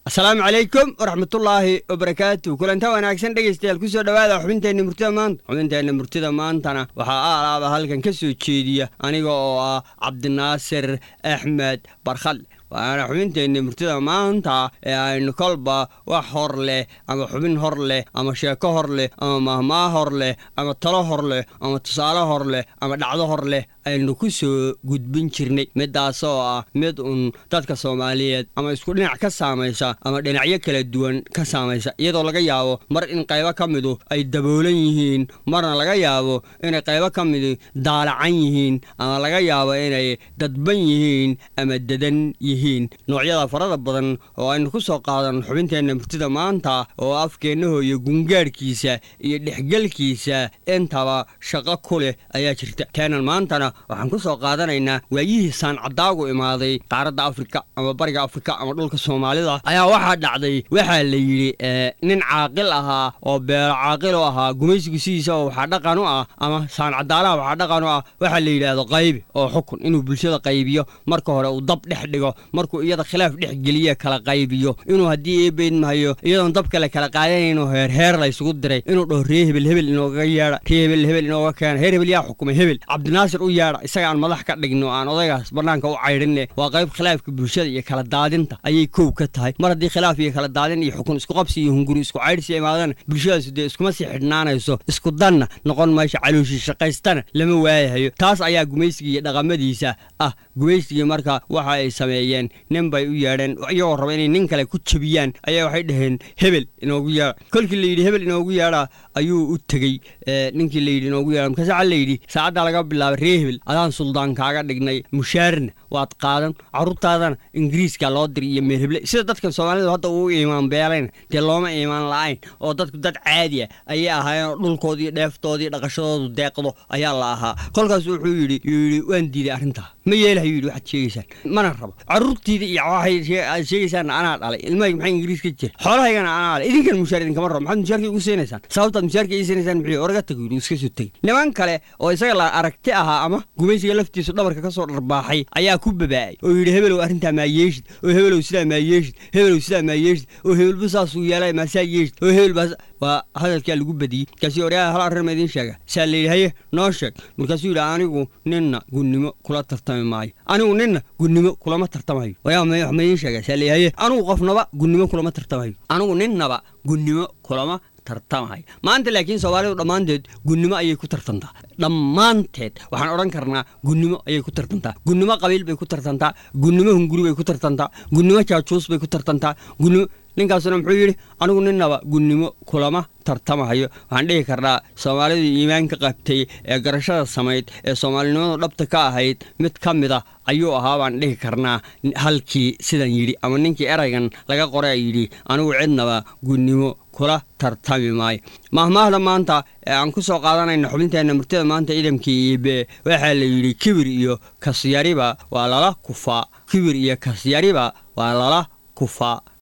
asalaamu calaykum waraxmatullaahi wabarakaatu kulanta wanaagsan dhegaystayaal kusoo dhowaada xubinteenna murtida maanta xubinteenna murtida maantana waxaa aalaaba halkan ka soo jeediya aniga oo ah cabdinaasir axmed barkhadle waana xubinteenna murtida maanta ee aynu kolba wax hor leh ama xubin hor leh ama sheeko hor leh ama mahmaa hor leh ama talo hor leh ama tusaale hor leh ama dhacdo hor leh aynu ku soo gudbin jirnay midaasoo ah mid uun dadka soomaaliyeed ama isku dhinac ka saamaysa ama dhinacyo kala duwan ka saamaysa iyadoo laga yaabo mar in qaybo ka midu ay daboolan yihiin marna laga yaabo inay qaybo ka midi daalacan yihiin ama laga yaabo inay dadban yihiin ama dadan yihiin noocyada farada badan oo aynu ku soo qaadan xubinteenna murtida maanta oo afkeennaho iyo gungaadhkiisa iyo dhexgelkiisa intaba shaqo ku leh ayaa jirta teenan maantana waxaan ku soo qaadanaynaa waayihii saancadaagu imaaday qaaradda afrika ama bariga afrika ama dhulka soomaalida ayaa waxaa dhacday waxaa la yidhi nin caaqil ahaa oo beelo caaqil u ahaa gumaysigu sidiisaba waxaa dhaqan u ah ama saancadaalaha waxaa dhaqan u ah waxaa la yidhaahdo qaybi oo xukun inuu bulshada qaybiyo marka hore uu dab dhex dhigo markuu iyada khilaaf dhex geliye kala qaybiyo inuu haddii eebeyd mahayo iyadoon dab kale kala qaadanaynoo heerheer la ysugu diray inuu dhaho ree hebel hebel inooga yeedha ree hebel hebel inooga keena heer hebel yaa xukumay hebel cabdinaasir u yeedha isaga aan madax ka dhigno aan odaygaas bannaanka u caydhinne waa qayb khilaafka bulshada iyo kala daadinta ayay kow ka tahay mar haddii khilaaf iyo kala daadin iyo xukun isku qabsi iyo hunguri isku caydhsi imaadana bulshadaasu dee iskuma sii xidhnaanayso isku danna noqon mayso calooshii shaqaystana lama waayahayo taas ayaa gumaysigii iyo dhaqamadiisa ah gumaysigii marka waxa ay sameeyeen nin bay u yeedheen iyagoo raba inay nin kale ku jebiyaan ayaa waxay dhaheen hebel inoogu yeedha kolkii layidhi hebel inoogu yeedha ayuu u tegey ninkii layidhi inoogu yeedha markaase waxaa layidhi saacaddaa laga bilaabay ree hebel adaan suldaan kaaga dhignay mushaarna waad qaadan carruurtaadana ingiriiska loo diri iyo meelheble sida dadkan soomaalidu hadda uu iimaan beelayna dee looma iimaan la-ayn oo dadku dad caadi ah ayay ahaayeen oo dhulkoodii dheeftoodii dhaqashadoodu deeqdo ayaa la ahaa kolkaas wuxuu yidhi yidhi waan diiday arrintaa ma yeelahayu yidhi waxaad sheegaysaan mana rabo carruurtiida iyo waxay aad sheegaysaanna anaa dhalay ilmahayga maxay ingiriis ka jira xoolahaygana anaa dhalay idinkan mushaar idinkama rabo maxaad mushaarka igu siinaysaan sababtaad mushaarka ii siinaysaan muxuu oraga tago yidhi iska soo tegey niman kale oo isaga la aragti ahaa ama gumaysiga laftiisu dhabarka ka soo dharbaaxay ayaa ku babaa'ay oo yidhi hebelow arrintaa maa yeeshid oo hebelow sidaa maa yeeshid hebelow sidaa maa yeeshid oo hebelba saasuu yeelay maasaa yeeshid oo hebel baa waa hadalkaa lagu badiyey markaasuu oryaa hal arrin ma idiin sheega saa la yidhi haye noo sheeg markaasuu yidhi anigu ninna gunnimo kula tartami maayo anigu ninna gunnimo kulama tartamayo wayaa wax ma idiin sheega saa la yidhi haye anigu qofnaba gunnimo kulama tartamayo anigu ninnaba gunnimo kulama tartamayo maanta laakiin soomaalidu dhammaanteed gunnimo ayay ku tartantaa dhammaanteed waxaan odhan karnaa gunnimo ayay ku tartantaa gunnimo qabiil bay ku tartantaa gunnimo hunguri bay ku tartantaa gunnimo jaajuus bay ku tartantaa gunnimo ninkaasuna muxuu yidhi anigu ninnaba gunnimo kulama tartamahayo waxaan dhihi karnaa soomaalidii iimaanka qabtay ee garashada samayd ee soomaalinimadu dhabta ka ahayd mid ka mid a ayuu ahaa baan dhihi karnaa halkii sidan yidhi ama ninkii eraygan laga qoray yidhi anigu cidnaba gunnimo kula tartami maayo mahmaahda maanta ee aan ku soo qaadanayna xubinteenna murtida maanta ciidamkii iibe waxaa la yidhi kibir iyo kasyariba waa lala kufaa kibir iyo kasyariba waa lala kufaa